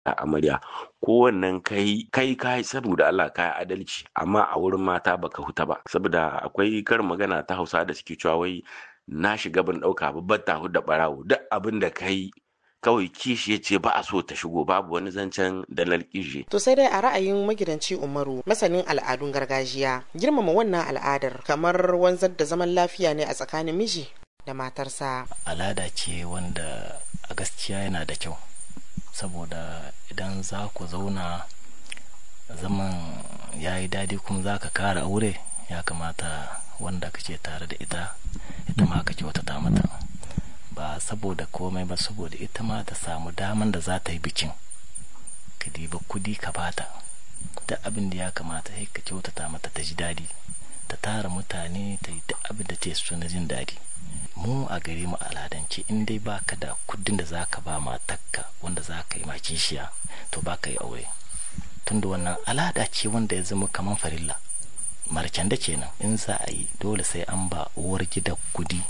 a amarya ko wannan kai kai kai saboda Allah kai adalci amma a wurin mata baka huta ba saboda akwai karin magana ta Hausa da suke cewa wai na shiga ban dauka babbar ta da barawo duk abin da kai kawai kishi ya ce ba a so ta shigo babu wani zancen dalar kishi. To sai dai a ra'ayin magidanci Umaru masanin al'adun gargajiya girmama wannan al'adar kamar wanzar da zaman lafiya ne a tsakanin miji da matarsa. Al'ada ce wanda a gaskiya yana da kyau saboda idan za ku zauna zaman ya yi daɗi kuma za ka kara aure ya kamata wanda kake tare da ita ita ma ka kyautata mata. ba saboda komai ba saboda ita ma ta samu daman da za ta yi bikin ka diba kudi ka bata da abin da ya kamata sai ka kyautata mata ta ji daɗi ta tara mutane ta yi duk abin da ta so na jin daɗi mu a gare mu al'adance in dai baka da kudin da zaka ba matakka wanda za ka yi ma kishiya to baka yi aure tunda wannan al'ada ce wanda ya zama kamar farilla marken da kenan in za a yi dole sai an ba uwar gida kudi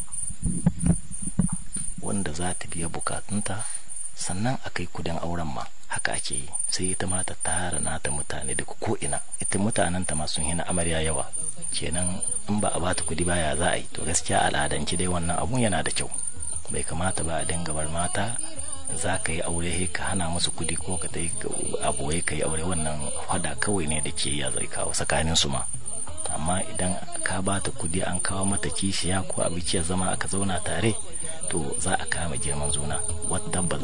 wanda za ta biya bukatunta sannan a kai kudin auren ma haka ake yi sai ita ma ta tara nata mutane daga ko'ina ita mutanen ta masu hina amarya yawa kenan in ba a bata kudi baya za a yi to gaskiya al'adanci dai wannan abun yana da kyau bai kamata ba a dinga bar mata za ka yi aure ka hana musu kudi ko ka dai abu wai ka yi aure wannan hada kawai ne da ke ya zai kawo tsakanin su ma amma idan ka bata kudi an kawo mata kishiya ko abinci ya zama aka zauna tare to za a kama girman zuna wadda ba